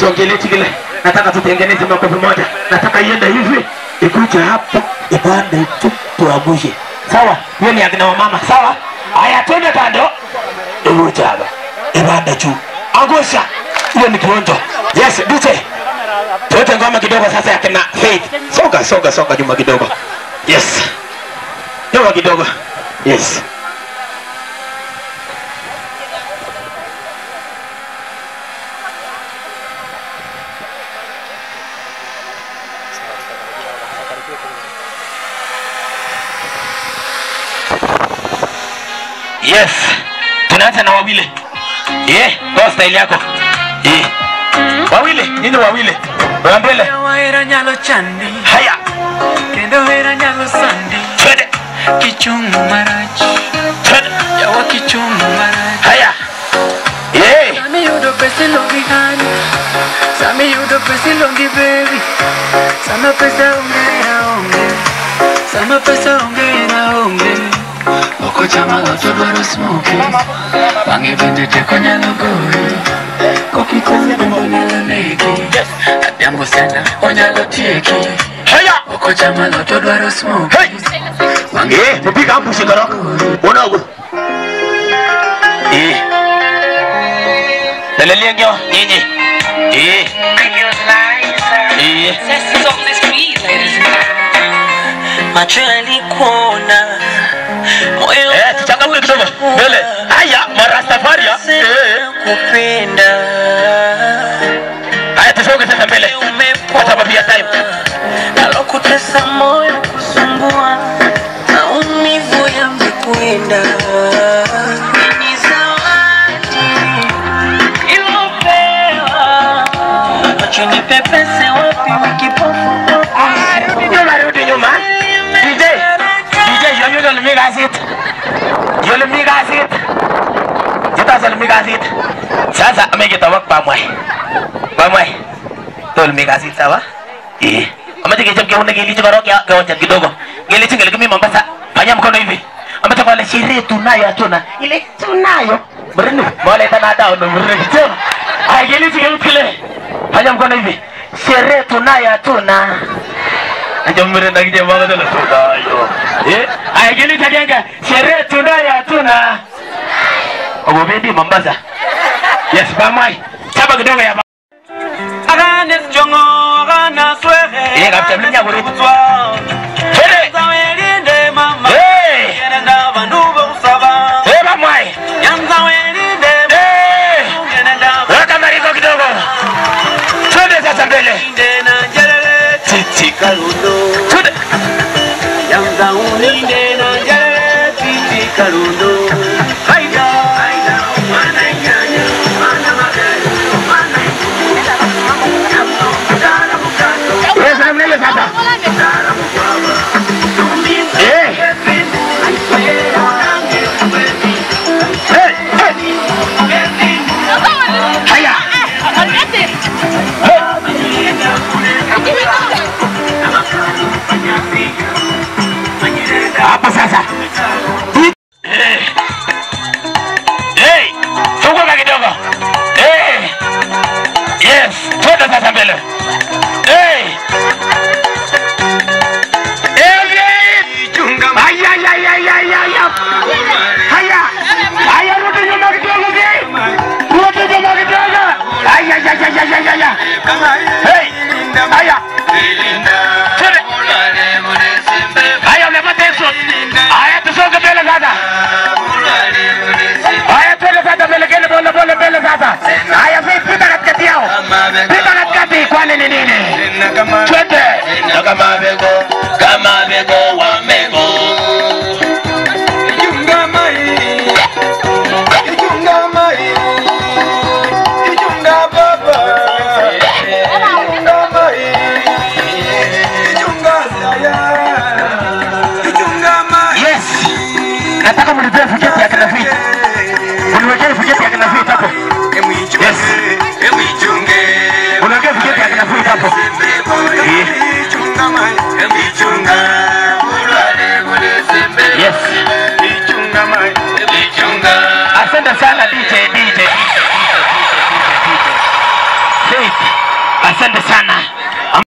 siongeleti vile nataka tutengeneze makofi moja nataka iende hivi ikuje hapo ipande tu tuangushe sawa hiyo ni akina mama sawa haya twende kando ikuje hapa ipande juu angusha hiyo ni kionjo yes DJ tuwete ngoma kidogo sasa ya kina Faith soga soga soga nyuma kidogo yes nyuma kidogo yes yes tunaanza na wawili eh kwa style yako eh wawili nyinyi wawili wa mbele Wahera nyalo chandi haya kendo hera nyalo sandi twende kichungu marach twende yawa kichungu marach haya eh Sami yudo pesa ilongi hani Sami yudo pesa ilongi baby Sama pesa onge na onge Sama pesa onge na onge Oko chama loto dwaro smoke Bange bende teko nyalo goyi Kokitani bende nyalo negi Adhiambo sana onyalo tieki haya Oko chama loto dwaro smoke hey Bange eh tupiga ambushi karo unago eh Lelelia ngyo nyinyi eh eh Macho yalikuona moyo eh tuchangamke kidogo mbele haya marastafaria eh kupenda haya tusonge sasa mbele kwa sababu ya time nalokutesa moyo kusumbua maumivu yamekwenda ni zawadi ilopewa macho ni pepese wapi wikipofu nyuma rudi nyuma DJ DJ yo yo le mega sit yo le mega sit jita sel mega sit sasa amegeta wak pamwai pamwai to le mega sit sawa eh amaje kechap ke unne gili chikoro kya kaonja kidogo gili chingele kimi Mombasa fanya mkono hivi ambacho wale sherehe tunayo hatuna ile tunayo brenu mole tana dao no brenu tena ai gili chingele kile fanya mkono hivi sherehe tunayo hatuna Ajamure na kije mwaga dala tunayo. Eh? Ay gili tajenga sherehe tunayo hatuna. Ogobendi Mombasa. Yes, bamai. Chapa kidogo ya ba- Agane jongo agana swehe Eh, kapcha mlinya kuri. Kutwa Twende. Zawelinde mama Eh. Yenenda bandu bokusaba Eh, bamai. Yanza welinde Eh! Yenenda Weka mariko kidogo. Twende sasa mbele. balinde na jelele Titi kalundo Twende. Yanza ulinde na jelele Titi kalundo Haida Haida Mwana nyanya Mwana magari Mwana Eh, sasa mbele sasa. Eh. Eh, eh. Haya. Hapo sasa. Eh. Eh, funguka kidogo. Eh. Yes, twende sasa mbele. Eh. Eh, Haya, haya, haya, haya. Haya. Haya, rudi nyuma kidogo, okay? Rudi nyuma kidogo. Haya, haya, haya, haya, haya. Hey. Haya. Twende. Haya, umepata hizo. Haya, tusonge mbele sasa. Haya, twende sasa mbele, kele pole pole mbele sasa. Haya, vipi, pita katikati yao. Pita katikati, kwani ni nini? Twende. Na kama bego, kama bego wa mego. Ijunga mai Ijunga mai Ijunga baba Ijunga mai Ijunga saya Ijunga mai Yes. Nataka mlipie fujeti ya kina Fit. Uniwekee fujeti ya kina Fit hapo. Yes. Emwijunge Uniwekee fujeti ya kina Fit hapo. Ijunga mai asante sana